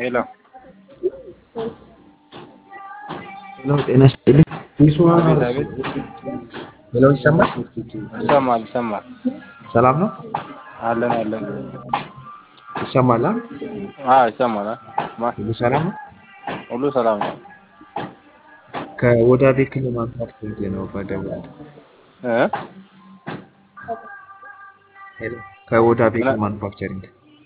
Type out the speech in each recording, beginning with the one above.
ሄሎ ሄሎ ጤና ይስጥልኝ። አቤት አቤት ሄሎ ይሰማል? ይሰማል ይሰማል ሰላም ነው? አለን አለን ይሰማል? አ? አዎ ይሰማል አ? ማ ሁሉ ሰላም ነው? ሁሉ ሰላም ነው ከወዳ ቤክል ማንሳት ፈልጌ ነው በደውል እ ሄሎ ከወዳ ቤክል ማኑፋክቸሪንግ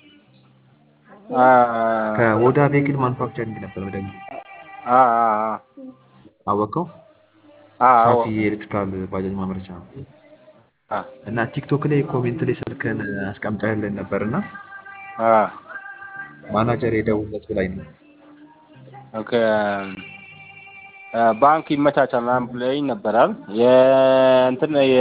አ ከወዳ ቤክል ማኑፋክቸሪንግ ነበር በደውል አ አ አወቀው አ አዎ ሳፊ የኤሌክትሪካል ባጃጅ ማምረቻ ነው አ እና ቲክቶክ ላይ ኮሜንት ላይ ስልክህን አስቀምጠህልን ነበር እና አ ማናጀር የደውለት ብላኝ ነው ኦኬ ባንክ ይመቻቻል ምናምን ብለኸኝ ነበራል የእንትን የ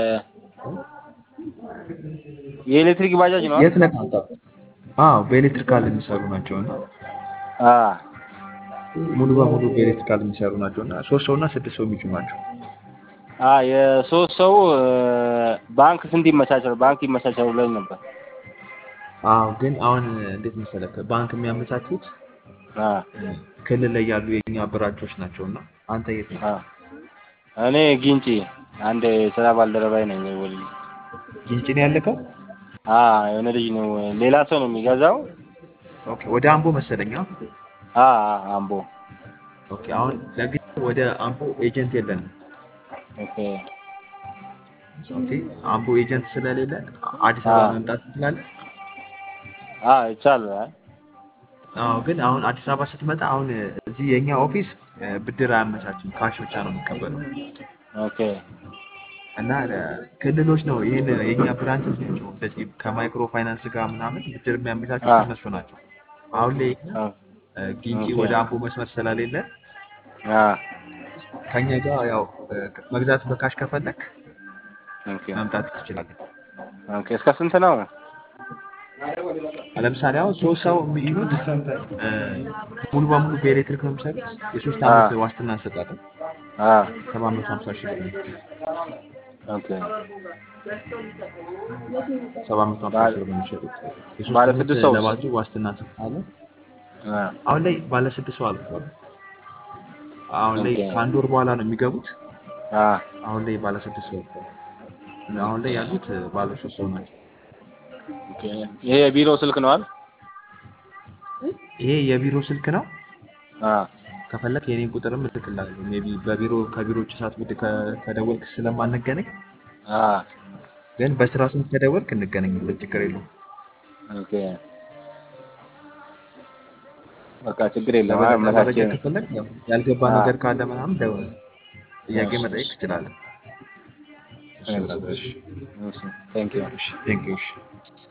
የኤሌክትሪክ ባጃጅ ነው የት ነህ አንተ? አዎ በኤሌክትሪካል የሚሰሩ ናቸው እና አ ሙሉ በሙሉ በኤሌክትሪካል የሚሰሩ ናቸው እና ሶስት ሰው እና ስድስት ሰው የሚችሉ ናቸው። አ የሶስት ሰው ባንክ ስንት ይመቻቻል ባንክ ይመቻቻል ብለኸኝ ነበር አዎ ግን አሁን እንዴት መሰለህ ባንክ የሚያመቻቹት አ ክልል ላይ ያሉ የኛ ብራንቾች ናቸው እና አንተ የት ነህ? አ እኔ ጊንጪ አንድ የስራ ባልደረባዬ ነኝ ወል ግንጭ ነው ያለከው? አ የሆነ ልጅ ነው ሌላ ሰው ነው የሚገዛው ኦኬ ወደ አምቦ መሰለኝ። አ? አ አ አምቦ ኦኬ አሁን ለግል ወደ አምቦ ኤጀንት የለንም። ኦኬ ኦኬ አምቦ ኤጀንት ስለሌለ አዲስ አበባ አ መምጣት ትችላለህ። አ ይቻላል አዎ ግን አሁን አዲስ አበባ ስትመጣ አሁን እዚህ የኛ ኦፊስ እ፣ ብድር አያመቻችም፣ ካሽ ብቻ ነው የሚቀበለው ኦኬ እና እ፣ ክልሎች ነው ይህን የኛ ብራንቾች ናቸው እንደዚህ ከማይክሮ ፋይናንስ ጋር ምናምን ብድር የሚያመቻቹት አ እነሱ ናቸው። አሁን ላይ እኛ አ እ፣ ጊንጪ ኦኬ ወደ አምቦ መስመር ስለሌለ አ ከኛ ጋር ያው እ፣ መግዛት በካሽ ከፈለክ ኦኬ መምጣት ትችላለህ። ኦኬ እስከ ስንት ነው? ለምሳሌ አሁን ሶስት ሰው የሚይዙት እ፣ ሙሉ በሙሉ በኤሌክትሪክ ነው የሚሰሩት። የሶስት አ ዓመት ዋስትና እንሰጣለን። አ ሰባት መቶ ሀምሳ ሺህ ብር ነው። ኦኬ ሰባት መቶ ሀምሳ ባለ ሺህ ብር ነው የሚሸጡት። የሶስት ባለ ዓመት ስድስት ሰው ለባትሪ ዋስትና እንሰጣለን። አ አሁን ላይ ባለ ስድስት ሰው አልፏል። አሁን ላይ ኦኬ ከአንድ ወር በኋላ ነው የሚገቡት። አ አሁን ላይ ባለ ስድስት ሰው አልፏል። አሁን ላይ ያሉት እ፣ ባለ ሶስት ሰው ናቸው። ኦኬ ይሄ የቢሮ ስልክ ነው አይደል? ይሄ የቢሮ ስልክ ነው። አ ከፈለክ የኔን ቁጥርም እልክልሃለሁ። ሜይ ቢ በቢሮ ከቢሮ ውጭ ሳትወድ ከ- ከደወልክ ስለማንገናኝ አ ግን በስራ ሰዓት ከደወልክ እንገናኛለን። ችግር የለውም። ኦኬ በቃ ችግር የለም። ለበለጠ አመቻቼ መረጃ ከፈለክ ያው ያልገባ አ ነገር ካለ ምናምን ደውል፣ ጥያቄ እሺ መጠየቅ እሺ ትችላለህ። እሺ እሺ ብራዘር፣ እሺ እሺ ቴንክ ዩ እሺ ቴንክ ዩ እሺ